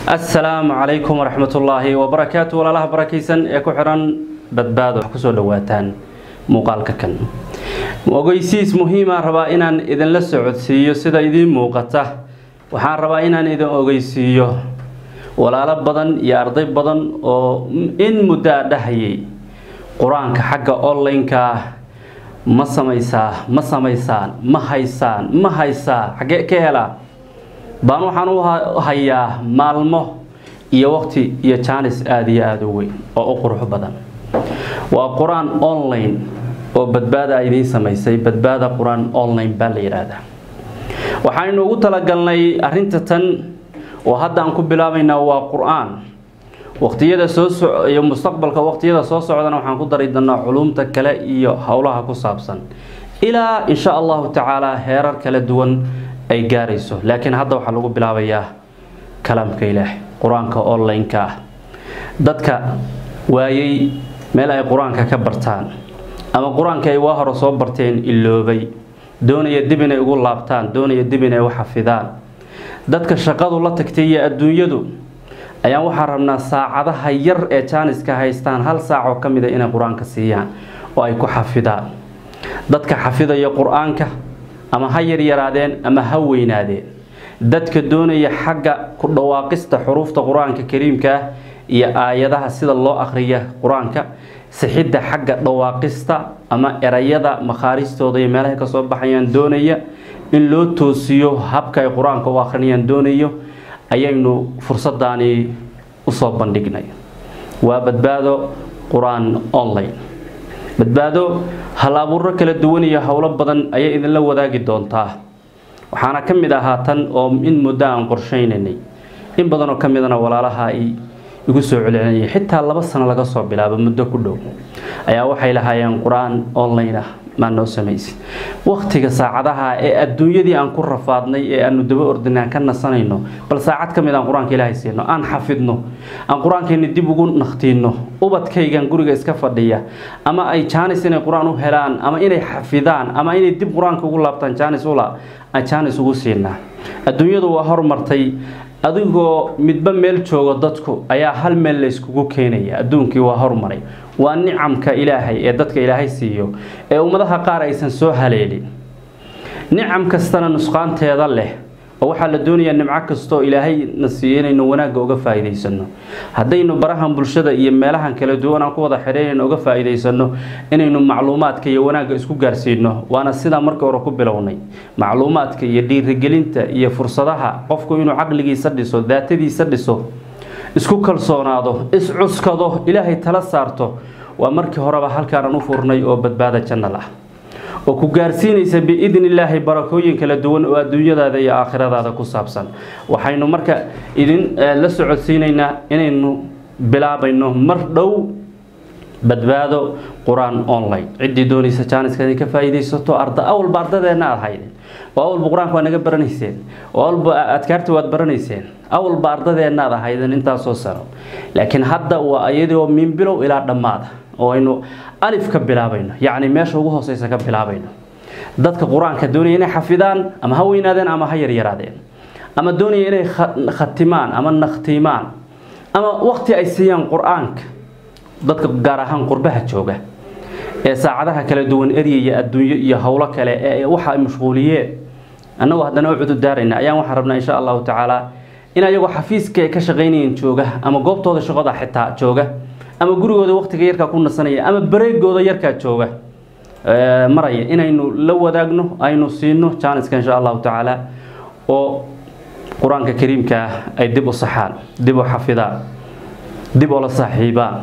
asalaamu calaykum waraxmatullaahi wabarakaatu walaalaha barakaysan ee ku xiran badbaado wax kusoo dhawaataan muuqaalka kan ogeysiis muhiima rabaa inaan idinla socodsiiyo sida idiin muuqata waxaan rabaa inaan idin ogeysiiyo walaalo badan iyo arday badan oo in muddo a dhahayay qur-aanka xagga online-ka ma samaysaa ma samaysaan ma haysaan ma haysaa xaggee ka helaa baan waxaan u hayaa maalmo iyo waqti iyo jaanis aada iyo aada u weyn oo u qurux badan waa qur-aan online oo badbaada idiin samaysay badbaada qur-aan online baa la yidhaahdaa waxaynu ugu talagalnay arinta tan oo hadda aan ku bilaabaynaa waa qur-aan waqtiyada soo soiyo mustaqbalka waqtiyada soo socdana waxaan ku dari doonaa culumta kale iyo howlaha ku saabsan ilaa insha allahu tacaala heerar kala duwan ay gaarayso laakiin hadda waxaa lagu bilaabayaa kalaamka ilaah qur-aanka online-ka ah dadka waayey meel ay qur-aanka ka bartaan ama qur-aanka ay waa hore soo barteen iloobay doonaya dib inay ugu laabtaan doonaya dib inay u xafidaan dadka shaqadu la tagtay iyo adduunyadu ayaan waxaa rabnaa saacadaha yar ee jaaniska haystaan hal saac oo ka mida inay qur-aanka siiyaan oo ay ku xafidaan dadka xafidaya qur-aanka ama ha yaryaraadeen ama ha weynaadeen dadka doonaya xagga ku dhawaaqista xuruufta qur-aanka kariimka ah iyo aayadaha sida loo akhriya qur-aanka sixidda xagga dhawaaqista ama erayada makhaaristooda iyo meelahay kasoo baxayaan doonaya in loo toosiyo habka ay qur-aanka u akhrinayaan doonayo ayaynu fursadaani usoo bandhignay waa badbaado qur-aan online badbaado hal abuuro kala duwan iyo howlo badan ayay idinla wadaagi doontaa waxaana ka mid ahaa tan oo in muddo aan qorshaynaynay in badanoo ka midana walaalaha ay igu soo celcelinayay xitaa laba sano laga soo bilaabo muddo ku dhow ayaa waxay lahaayeen qur-aan online ah maa noo samaysid waqtiga saacadaha ee adduunyadii aan ku rafaadnay ee aanu daba ordinay aan ka nasanayno bal saacad ka mid aan qur-aanka ilaahay siino aan xafidno aan qur-aankeeni dib ugu naqtiino ubadkaygan guriga iska fadhiya ama ay jaanis inay qur-aan u helaan ama inay xafidaan ama inay dib qur-aanka ugu laabtaan jaanis ula aan jaanis ugu siinaa adduunyadu waa hormartay adigoo midba meel joogo dadku ayaa hal meel la yskugu keenaya adduunkii waa hormaray waa nicamka ilaahay ee dadka ilaahay siiyo ee ummadaha qaar aysan soo haleelin nicam kastana nusqaanteeda leh oo waxaa la doonayaa nimco kastaoo ilaahay na siiyo inaynu wanaagga uga faa'iidaysano haddaynu barahan bulshada iyo meelahan kala duwan aan ku wada xidhaynayno uga faa'iidaysano inaynu macluumaadka iyo wanaagga isku gaarsiino waana sidaa markii hore ku bilownay macluumaadka iyo dhiirigelinta iyo fursadaha qofku inuu caqligiisa dhiso daatadiisa dhiso isku kalsoonaado iscuskado ilaahay tala saarto waa markii horeba halkaanaan u furnay oo badbaada jannal ah oo ku gaarsiinaysa biidni illaahi barakooyin kala duwan oo adduunyadaada iyo aakhiradaada ku saabsan waxaynu marka idin la socodsiinaynaa inaynu bilaabayno mar dhow badbaado qur-aan online ciddii doonaysa jaaniska inay ka faa'iidaysato arda awalba ardadeenna aad haydeen oo awalba qur-aanka waa naga baranayseen oo awalba adkaarta waad baranayseen awalba ardadeenna aad ahaydeen intaasoo sano laakiin hadda waa iyadoo min bilow ilaa dhammaada oo aynu alif ka bilaabayno yacni meesha ugu hooseysa ka bilaabayno dadka qur-aanka doonaya inay xafidaan ama ha weynaadeen ama ha yaryaraadeen ama doonaya inay khatimaan ama nakhtiimaan ama waqti ay siiyaan qur-aanka dadka gaar ahaan qurbaha jooga ee saacadaha kala duwan eryaya adduunyo iyo howlo kale ee waxa ay mashquuliyeen annagoo haddana u cududaarayna ayaan waxaan rabnaa insha allahu tacaala in ayagoo xafiiska ay ka shaqaynayeen jooga ama goobtooda shaqada xitaa jooga ama gurigooda waqtiga yarkaa ku nasanaya ama bareegooda yarkaa jooga maraya inaynu la wadaagno aynu siino jaaniska insha allahu tacaala oo qur-aanka kariimkaa ay dib u saxaan dib u xafidaan dib oo la saaxiibaan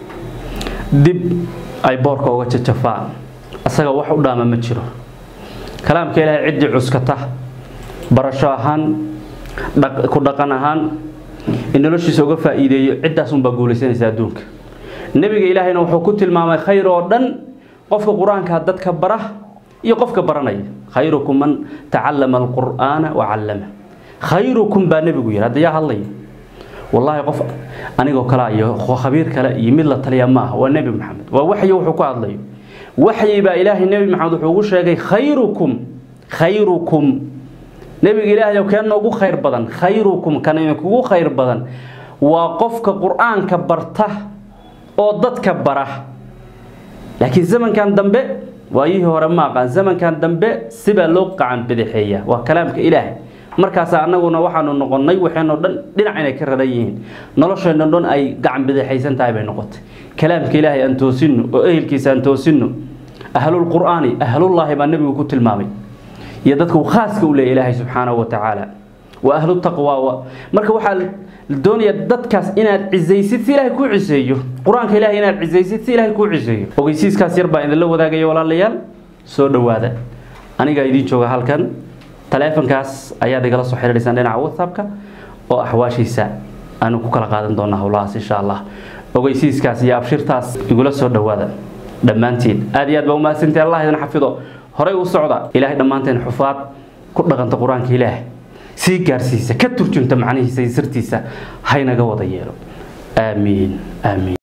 dib ay boorka uga jajafaan asaga wax u dhaama ma jiro kalaamka ilaahay ciddii cuskata barasho ahaan ku dhaqan ahaan in noloshiisa uga faa'iideeyo ciddaasunbaa guulaysanaysa adduunka nebiga ilaahayna wuxuu ku tilmaamay khayr oo dhan qofka qur-aanka dadka bara iyo qofka baranaya khayrukum man tacallama alqur'aana wa callama khayrukum baa nebigu yidhi hadda yaa hadlaya wallaahi qof anigoo kale iyo khabiir kale iyo mid la taliya ma aha waa nebi maxamed waa waxyi wuxuu ku hadlayo waxyi baa ilaahay nebi maxamed wuxuu ugu sheegay khayrukum khayrukum nebiga ilaahay kee noogu khayr badan khayrukum kan idinkugu khayr badan waa qofka qur-aanka barta oo dadka bara laakiin zamankan dambe waayihii hore ma aqaan zamankan dambe sibaa loo qacan bidixeeya waa kalaamka ilaahay markaasa anaguna waxaanu noqonnay waxayno dhan dhinac inay ka raran yihiin noloshayno dhan ay gacan bidixaysan tahay bay noqotay kalaamka ilaahay aan toosino oo ehelkiisa aan toosino ahlulqur'aani ahlullaahi baa nebigu ku tilmaamay iyo dadka uu khaaska u leeya ilaahay subxaanahu wa tacaala wa ahlu taqwa marka waxaa la doonaya dadkaas inaad cisaysid si ilaahay kuu ciseeyo qur-aanka ilahay inaad cisaysid si ilaahay kuu ciseeyo ogeysiiskaas yar baa idinla wadaagaya walaalayaal soo dhowaada anigaa idiin jooga halkan taleefankaas ayaad igala soo xiriirsaan dhinaca whatsappka oo axwaashiisa aanu ku kala qaadan doonaa howlahaas insha allah ogeysiiskaas iyo abshirtaas igula soo dhowaada dhammaantiin aad iyo aad baa umahadsantahi allah idin xafido horay u socda ilaahay dhammaanteen xufaad ku dhaqanta qur-aanka ilaahay sii gaarsiisa ka turjunta macnihiisa iyo sirtiisa haynaga wada yeelo aamiin aamiin